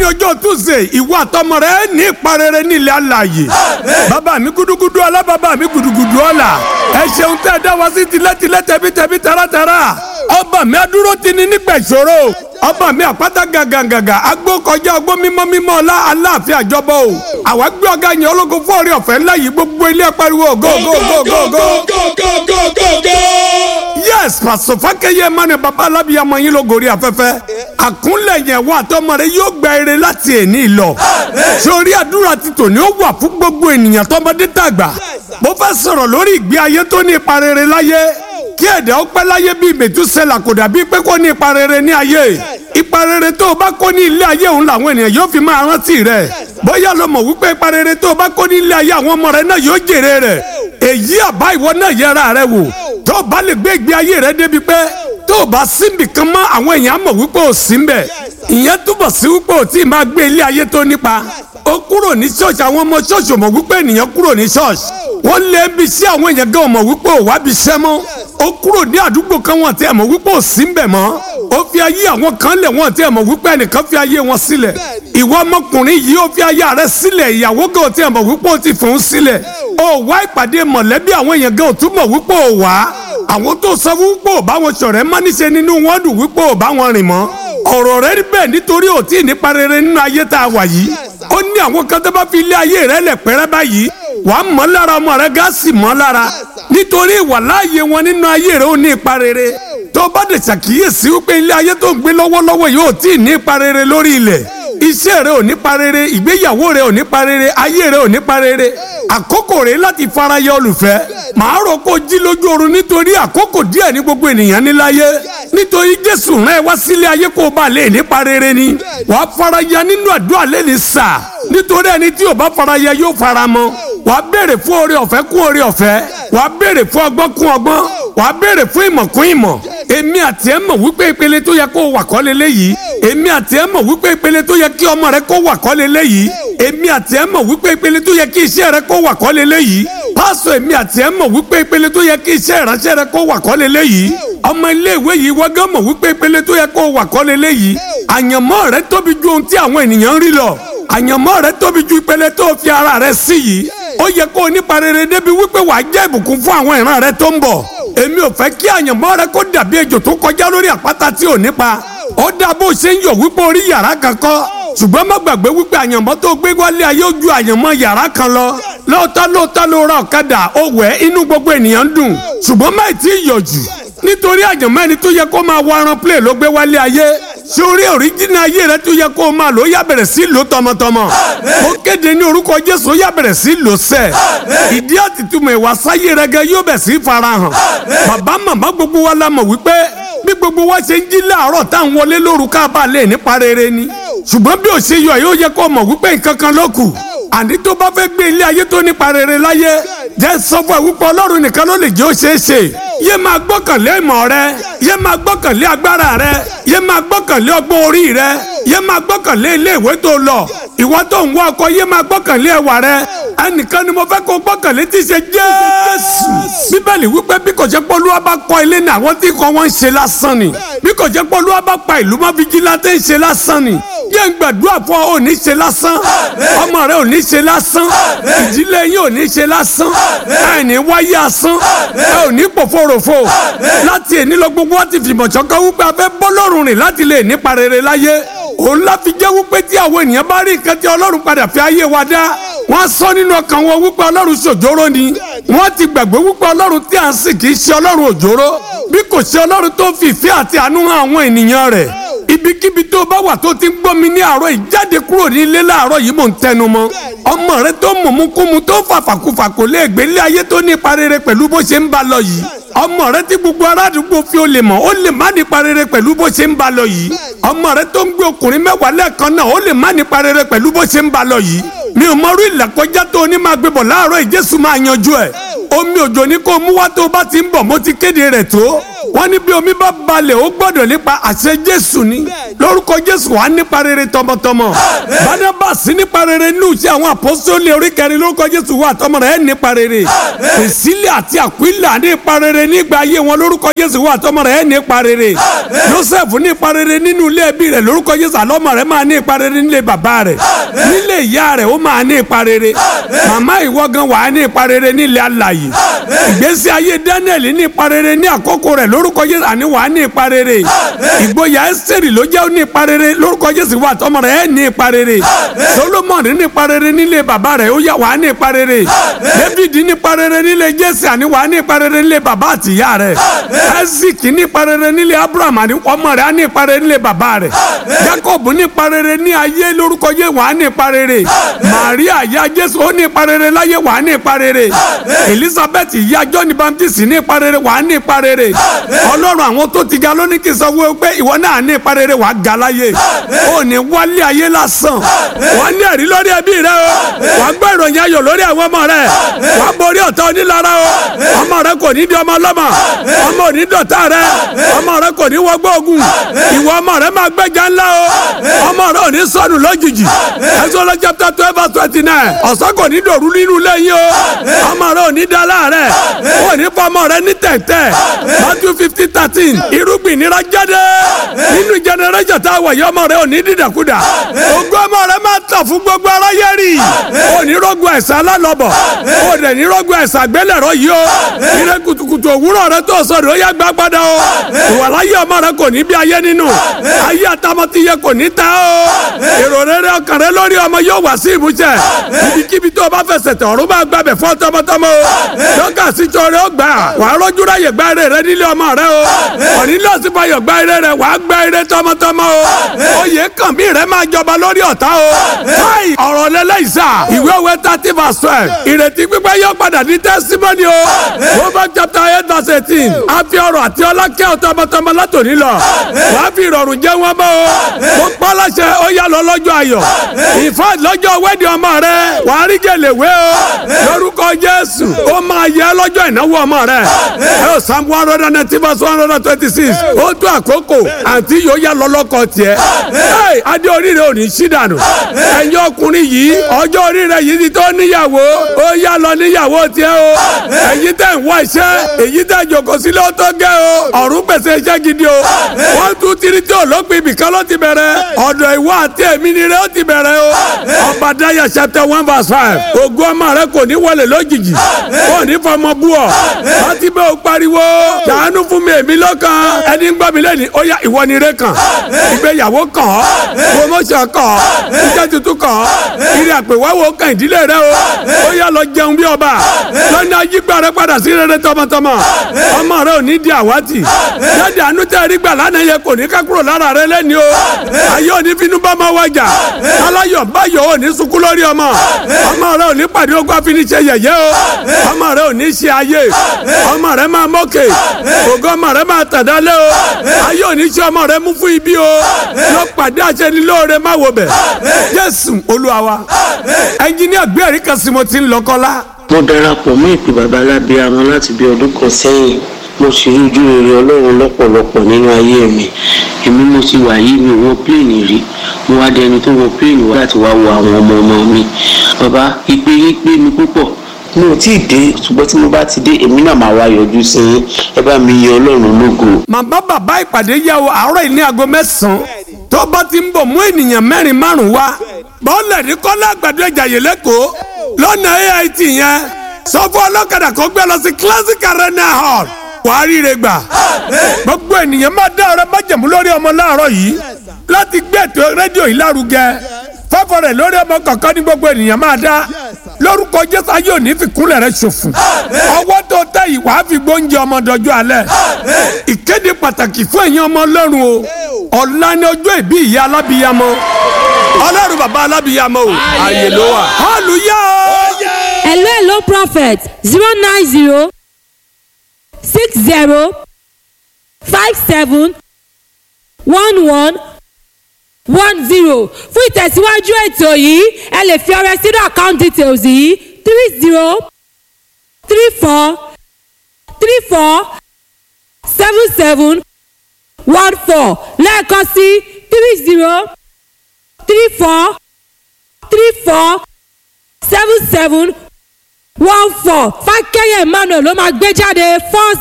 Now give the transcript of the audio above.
lónìí ọjọ́ tuesday ìwọ àtọmọ rẹ ní ìparẹ́rẹ́ nílẹ̀ alààyè bàbá mi gudugudu ọlá bàbá mi gudugudu ọlá ẹ ṣeun tẹ́ ẹ dá wa sí tilẹ̀tilẹ̀ tẹ̀bítẹ̀bí taratara ọba mi adúró ti ní nígbà ìṣòro ọba mi àpáta gàgàgàgà agbó kọjá ọgbó mímọ́ mímọ́ ọlá aláàfin àjọbọ o àwa gbé ọ̀gá yẹn ológun fún ọ̀rẹ́ ọ̀fẹ́ ńlá yìí gbogbo ilé pariwo go go go go go. yes pàṣẹ fákẹ́yẹ mọ́ni bàbá alábìyàmọ yín ló gòrí afẹ́fẹ́ àkúnlẹ̀ yẹn wà tọmọ rẹ yóò gba eré láti èní lọ sórí àdúrà ti tòní ó wà fún gbogbo ènìyàn tọmọdé tàgbà mo fẹ́ sọ̀rọ̀ lórí ìgbé ayé tó ní ipa rere láyé kí ẹ̀dá ó pẹ́ láyé bíi mẹ̀túsẹ́là kò dàbí pé kó ní ipa rere ní ayé ipa rere tó o bá kó ní ilé ayé òun làwọn ènìyàn yóò fi máa rántí rẹ̀ bóyá lo mọ̀ wípé ipa rere tó o bá kó ní ilé ayé àwọn ọmọ rẹ náà yóò jèrè rẹ̀ èyí àbá ìwọ náà yẹra rẹ wò tó o bá lè gbé ìgbé ayé rẹ débi pé tó o bá síbi kan mọ́ àwọn èèyàn mọ̀ wípé o sí ń bẹ̀ ìyẹn túbọ̀ sí wípé o tí ì máa gbé ilé ayé tó nípa ó kúrò ní ṣọ́ọ̀ṣì àwọn ọmọ ṣọ́ọ̀ṣì mọ̀ wípé ènìyàn kúrò ní ṣọ́ọ̀ṣì wọ́n lé bí sí àwọn èèyàn gan mọ̀ wípé ò wá bí iṣẹ́ mọ́ ó kúrò ní àdúgbò kan wọn tí ẹ mọ̀ wípé ò sí ń bẹ̀ mọ́ ó fi ayé àwọn kan lẹ̀ wọ́n tí ẹ mọ̀ wípé ẹnìkan fi ayé wọn sílẹ̀ ìwọ ọmọkùnrin yìí ó fi ayé rẹ̀ sílẹ̀ ìyàwó gan tí ẹ mọ̀ wípé ó ti fòun sílẹ̀ ó wá ìpàdé mọ̀lẹ́bí àwọn èèyàn gan ò tún mọ̀ wípé ò wá àwọn tó sọ wípé ò bá wọn ṣọ̀rẹ́ má níṣe nínú wọn dùn wípé ò bá wọn rìn mọ́ ọ̀rọ̀ rẹ rí bẹ́ẹ̀ nítorí ò tí ì nípa rere nínú ayé tá a wà yìí ó ní àwọn kan tó bá fi ilé ayé rẹ lẹ̀ pẹ́rẹ́ báyìí wàá mọ́ lára ọmọ rẹ gáàsì mọ́ lára nítorí ìwà láàyè wọn nínú ayé rẹ ó ní ipa rere tó bá dẹ̀ ṣàkíyèsí wípé ilé ayé tó ń gbé lọ́wọ́lọ́wọ́ yìí ò tí ì ní ipa rere lórí ilẹ̀ iṣẹ́ rẹ ò ní pa rere ìgbéyàwó rẹ ò ní pa rere ayé rẹ ò ní pa rere àkókò rẹ láti farayọ olùfẹ́ màá rò kó jí lójú oorun nítorí àkókò díẹ̀ ní gbogbo ènìyàn níláyé nítorí jésù rán ẹ wá sílé ayé kó o bá lè nípa rere ni wàá faraya nínú àdúrà lẹ́ni sà nítorí ẹni tí ò bá faraya yóò fara mọ́ wàá béèrè fún oore ọ̀fẹ́ kún oore ọ̀fẹ́ wàá béèrè fún ọgbọ́n kún ọgbọ́n wàá béèrè fún ìmọ̀ kún ìmọ̀ èmi àti ẹ mọ̀ wípé ìpele tó yẹ kó wà kọ́ lélẹ́ yìí èmi àti ẹ mọ̀ wípé ìpele tó yẹ kí ọmọ rẹ kó wà kọ́ lélẹ́ yìí èmi àti ẹ mọ̀ wípé ìpele tó yẹ kí iṣẹ́ rẹ kó wà kọ́ lélẹ́ yìí pásọ èmi àti ẹ mọ̀ wípé ìpele tó yẹ kí iṣẹ́ ìránṣẹ́ rẹ kó wà kọ́ lélẹ́ yìí ọmọ iléèwé yìí wọ́n gán mọ̀ wípé ìpele tó yẹ kó wà kọ́ lélẹ́ yìí àyànmọ́ rẹ tóbi ju ohun tí àwọn ènìyàn ń rí lọ àyànmọ́ rẹ tóbi ju ìpele tó fi ara rẹ sí yìí ó yẹ kó o nípa rere débi wípé wàá jẹ́ ìbùkún fún àwọn ìran rẹ tó ń bọ̀ èmi ò fẹ́ kí àyànmọ́ rẹ kó dàbí ejò tó kọjá lórí àpáta tí ò nípa ó dá bó ṣe ń yọ̀ wípé orí yàrá kan kọ́ ṣùgbọ́n má gbàgbé wípé àyànmọ́ tó gbé wálé ayé ó ju àyànmọ́ yàrá kan lọ lóòótọ́ lóòótọ́ ló ra ọ̀kadà ó wẹ̀ inú gbogbo ènìyàn ń dùn ṣùgbọ́n má ì tí ì yọ̀ jù nítorí àyànmọ́ ẹni tó yẹ kó máa wá ran play ló gbé wálé ayé sórí òríjìnà ayé rẹ tó yẹ kó o máa lò ó yá bẹ̀rẹ̀ sí lò tọmọtọmọ ó kéde ní orúkọ jésù ó yá bẹ̀rẹ̀ sí lò sẹ́ ìdí àtìtúmọ̀ ìwà sáyé rẹ gẹ yóò bẹ̀ sí farahàn bàbá màmá gbogbo wa la mọ̀ wípé bí gbogbo wa ṣe ń jí láàárọ̀ tá à ń wọlé lóru ká bá lè nípa rere ni ṣùgbọ́n bí ò ṣe yọ yóò yẹ kó o mọ̀ wípé nǹkan kan ló kù àní tó bá fẹ́ gbé ilé ayé tó nípa rere láyé jẹ́ sọ fún ẹ wípé ọlọ́run nìkan ló lè jẹ́ ó ṣeé ṣe yé máa gbọ́kànlé ìmọ̀ rẹ yé máa gbọ́kànlé agbára rẹ yé máa gbọ́kànlé ọgbọ́n orí rẹ yé máa gbọ́kànlé ilé ìwé tó lọ ìwọ tó ń wá ọkọ yé máa gbọ́kànlé ẹwà rẹ ẹnìkan ni mo fẹ́ kó gbọ́kànlé tí í ṣe jésù bíbélì wípé bí kò jẹ́ pé olúwa bá kọ́ ilé ní àwọn tí kò wọ́n ń ṣe lásán ni bí kò jẹ́ pé olúwa bá pa ìlú mọ́ fìjìláńtẹ́ ń ṣe lásán ni yé ń gbàdúrà fún ọ ò ní ṣe lásán ọmọ rẹ ò ní ṣe lásán ìdílé yín ò ní ṣe lásán ẹ ní wáyé asán ẹ ò ní pòfòròfò láti èní lọ gbogbo wọn ti fìmọ̀ ṣọ̀kan wípé a fẹ́ bọ́ lọ́rùn rìn láti lè nípa rere láyé òun láfi jẹ́ wípé tí àwọn ènìyàn bá rí nǹkan tí ọlọ́run padà fi ayé wa dá wọ́n sọ nínú ọkàn wọn wípé ọlọ́run ṣòjóró ni wọ́n ti gbàgbé wípé ọlọ́run tí à ń sìn kì í ṣe ọlọ́run òjóró bí kò ṣe ọlọ́run tó fi ìfẹ́ àti àánú hàn àwọn ènìyàn rẹ̀ ibikíbi tó bá wà tó ti ń gbọ́ mi ní àárọ̀ yìí jáde kúrò ní ilé láàárọ̀ yìí mò ń tẹnu mọ́ ọmọ rẹ tó mọ̀múkúmu tó fàfàkùfà kò lè gbé ilé ayé tó nípa rere pẹ̀lú bó ṣe ń bá lọ yìí ọmọ rẹ tí gbogbo aládùúgbò fi ó lè mọ̀ ó lè má nípa rere pẹ̀lú bó ṣe ń bá lọ yìí ọmọ rẹ tó ń gbé ọkùnrin mẹ́wàá lẹ́ẹ̀kan náà ó lè má nípa rere pẹ̀lú bó ṣe ń bá lọ yìí mi ò mọrú ìlàkọjá tó o ní máa gbé bọ̀ láàárọ̀ ìjésù máa yanjú ẹ̀ omi òjò ní kó o mú wá tó o bá ti ń bọ̀ mo ti kéde rẹ̀ tó wọ́n ní bí omi bá balẹ̀ ó gbọ́dọ̀ nípa àṣẹ jésù ni lórúkọ jésù wà nípa rere tọmọtọmọ bánábàsí nípa rere nínú iṣẹ́ àwọn àpọ́sítélì orí kẹrin lórúkọ jésù wà tọmọ rẹ̀ nípa rere pèsílẹ̀ àti àkúìlà nípa rere nígbà ayé wọn lórúkọ jésù wà tọmọ rẹ̀ nípa rere joseph nípa rere nínú ilé ẹbí rẹ̀ lórúkọ jésù àlọ́mọ rẹ̀ máa ní ipa rere nílé bàbá rẹ̀ nílé ìyá rẹ̀ ó máa ní ipa rere màmá ìwọ gan wà á ní ipa rere nílé alàyè ìgbésí ayé daniel ní ipa rere ní àkókò rẹ̀ lórúkọ jésù àní wà á ní ipa rere ìgboyà ẹsẹ̀rì ló jẹ́ ní ipa rere lórúkọ jésù wà tọmọ rẹ̀ ní ipa rere solomon ní ipa rere nílé bàbá rẹ̀ ó yà wà á ní ipa rere david ní ipa rere nílé jésì àní wà á ní ipa rere nílé bàbá àtìyá rẹ̀ isaac ní ipa rere nílé abraham àní ọmọ rẹ̀ á ní ipa rere nílé bàbá rẹ̀ jacob ní ipa rere ní ayé lórúkọ jésù wà á ní ipa rere maria ya jésù ó ní ipa rere láyé wà á ní ipa rere elizabeth ìyá john baptist ní ipa rere wà á ní ipa rere ọlọ́run àwọn tó ti ga lónìí kì í sọ wọ́n pé ìwọ náà ní ipa rere wà á ga láyé ó ní wálé ayé lásán wà á ní ẹ̀rí lórí ẹbí rẹ o wà á gbọ́ ìròyìn ayọ̀ lórí àwọn ọmọ rẹ wà á borí ọ̀tá onílara o ọmọ rẹ kò ní di ọmọ ọlọ́mọ ọmọ ò ní dọ̀tá rẹ ọmọ rẹ kò ní wọgbọ́ ogun ìwọ ọmọ rẹ máa gbẹ́jà ńlá o ọmọ rẹ ò ní sọnù lójijì Exodus chapter twelve verse twenty nine ọ̀sán kò ní dòru nínú lẹ́yìn o ọmọ rẹ ò ní da láàrẹ̀ ò ní fọmọ rẹ ní tẹ̀tẹ̀ Matthew fifteen thirteen irúgbìn nira jáde nínú generation tá a wọ̀ yọ ọmọ rẹ ò ní dídàkudà ogún ọmọ rẹ máa tàn fún gbogbo aráyé rí ò ní rọ́gùn ẹ̀sán alálọ́bọ̀ ò dẹ̀ ní rọ́gùn ẹ̀sán àgbélẹ̀rọ yìí o ire kùtùkùtù òwúrọ̀ rẹ tó sọ̀rọ̀ ó yá gbá padà o ìwàláyé ọmọ rẹ kò ní bí ayé nínú ayé àtàmọ́tìyẹ kò ní ta o èrò rere ọkàn rẹ lórí ọmọ yóò wá sí ìmúṣẹ ibikíbi tó o bá fẹsẹ̀ tẹ̀ ọ̀run máa gbàbẹ̀ fún tọmọtọmọ o lọ́gà síjọ rẹ ó gbà wà á rọ́jú ráyè gba ire rẹ nílé ọmọ rẹ o òní lọ́sí fayọ̀ gba ire rẹ wà á gba ire tọmọtọmọ o oyè kàn mí rẹ máa jọba lórí ọ̀tá o káì ọ̀rọ̀ lẹ́lẹ́yìísà ìwé òwe thirty verse twelve ìrètí pípẹ́ yóò padà ní testimony o Proverbs chapter eight verse eighteen a fi ọrọ̀ àti ọlá kẹ́ ọ tọmọtọmọ látòní lọ wà á fi ìrọ̀rùn jẹ́ wọn bọ́ o mo pa láṣẹ ó yá lọ lọ́jọ́ ayọ̀ ìfọ́ lọ́jọ́ wẹ́ẹ̀dì ọmọ rẹ wà á rí gèlèwé o lórúkọ Jésù ó máa yẹ lọ́jọ́ ìnáwó ọmọ rẹ ẹ ò Psalm one hundred and ninety verse one hundred and twenty six ó tó àkókò àǹtí yóò yá lọ lọ́kọ tiẹ̀ ẹ adé oríire ò ní sí dànù ẹ̀yin ọkùnrin yìí ọjọ́ oríire yìí ti tó níyàwó ó yá lọ níyàwó tiẹ̀ o ẹ̀yin tẹ̀ ń wá iṣẹ́ èyí tẹ̀ jòkó sílẹ̀ ó tó gẹ́ o ọ̀run pèsè iṣẹ́ gidi o one two three tí olópin ibìkan ló ti bẹ̀rẹ̀ ọ̀dọ̀ ìwọ àti èmi ni rẹ ó ti bẹ̀rẹ̀ o ọba daya chapter one verse five ògùn ọmọ rẹ kò ní wọlé lójijì kò ní fọmọ bú ọ láti bẹ́ẹ̀ o pariwo ṣàánú fún mi èmi lọ́kàn ẹni ń gbọ́ mi lẹ́ni ó yá ìwọ ni rẹ kàn ìgbéyàwó kàn ọ́ promotion kàn ọ́ iṣẹ́ tuntun kàn ọ́ ìrìn àpèwáwò kàn ìdílé rẹ o ó yá lọ jẹun bí ọba lọ́nà ayígbà rẹ padà sí rere tọmọtọmọ ọmọ rẹ ò ní di àwátì jáde àánú tẹ́ rí gbà lánàá yẹ kò ní ká kúrò lára rẹ lẹ́ni o ayé òní finú bá máa wájà aláyọ̀ báyọ̀ ò ní sunkún lórí ọmọ ọmọ rẹ ò ní pàdé ogun àfiníṣe yẹ̀yẹ́ o ọmọ rẹ ò ní ṣe ayé ọmọ rẹ máa mọ́kè ògo ọmọ rẹ máa tàdálé o ayé òní ṣe ọmọ rẹ mú fún ibi o lọ pàdé àṣẹnilóore má wo bẹ̀ Jésù Olúwa wa ẹnjiníà gbé ẹ̀rí kan sí mo ti ń lọ kọ́lá. mo darapọ̀ mọ́ ìpè bàbá alábíàmọ́ láti bí ọdún kan sẹ́yìn mo sì rí ojú rere ọlọ́run lọ́pọ̀lọpọ̀ nínú ayé mi èmi mo ti wà yìí mi ò wọ pléènì rí mo wá dẹni tó wọ pléènì wá láti wá wo àwọn ọmọ ọmọ mi bàbá ìpè yín pé mi púpọ̀ mi ò tí ì dé ṣùgbọ́n tí mo bá ti dé èmi náà máa wá yọjú sí yín ẹ bá mi yẹ ọlọ́run lógo. màmá bàbá ìpàdé yà wò àárọ̀ yìí ní aago mẹ́sàn-án tó bá ti ń bọ̀ mú ènìyàn mẹ́rin márùn-ún wá bọ́ọ̀lù ní kọ́lá àgbàdo ìjàyè lẹ́kọ̀ọ́ lọ́nà AIT yẹn sọ fún ọlọ́kadà kó gbé lọ sí classic arena hall wàá ríire gbà gbogbo ènìyàn máa dá ọ̀rẹ́ májẹ̀mú lórí ọmọ láàárọ̀ yìí láti gbé ètò rédíò yìí lárugẹ fọ́fọ́ rẹ̀ lórí ọmọ kọ̀ọ̀kan ní gbogbo ènìyàn máa dá lórúkọ jésù ayé òní fi kúnlẹ̀ rẹ̀ ṣòfò ọwọ́ tó tẹ̀ yìí wàá fi gbóúnjẹ ọmọ dọjọ́ alẹ́ ìkéde pàtàkì fún ẹ̀yin ọmọ ọlọ́run o ọ̀la ni ọjọ́ ìbí ìyá alábìyamọ ọlọ́run bàbá alábìyamọ o ààyè ló wà hallelujah o. hello hello prophet zero nine zero six zero five seven one one one zero fún ìtẹ̀síwájú ètò yìí ẹ lè fi ọrẹ sínú account details yìí three zero three four three four seven seven one four lẹ́ẹ̀kan sí three zero three four three four seven seven one four fákẹ́yẹ̀ emmanuel ló máa gbé jáde first